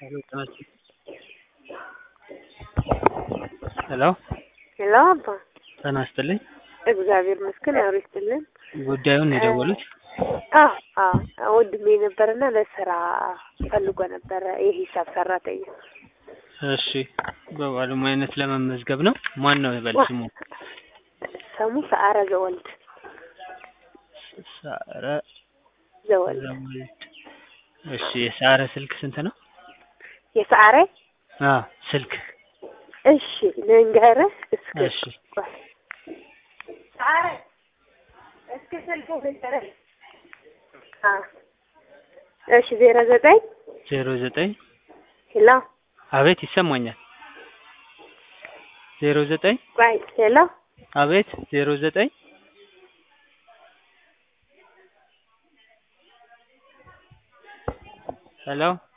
ሄሎ ጤና ይስጥልኝ ሄሎ ሄሎ አባ ጤና ይስጥልኝ እግዚአብሔር ይመስገን አብሮ ይስጥልን። ጉዳዩን ነው የደወሉት? አዎ አዎ ወንድሜ ነበርና ለስራ ፈልጎ ነበረ የሂሳብ ሰራተኛ። እሺ በባለሙያነት ለመመዝገብ ነው። ማን ነው ይበል ስሙ? ስሙ ሰዓረ ዘወልድ ሰዓረ ዘወልድ። ዘወልድ። እሺ የሰዓረ ስልክ ስንት ነው? የሰዓረ አዎ ስልክ እሺ ልንገርህ እስኪ እሺ ቆይ። ሰዓረ እስኪ ስልኩ ልንገርህ አ እሺ ዜሮ ዘጠኝ ዜሮ ዘጠኝ ሄሎ አቤት ይሰማኛል። ዜሮ ዘጠኝ ቆይ ሄሎ አቤት ዜሮ ዘጠኝ ሄሎ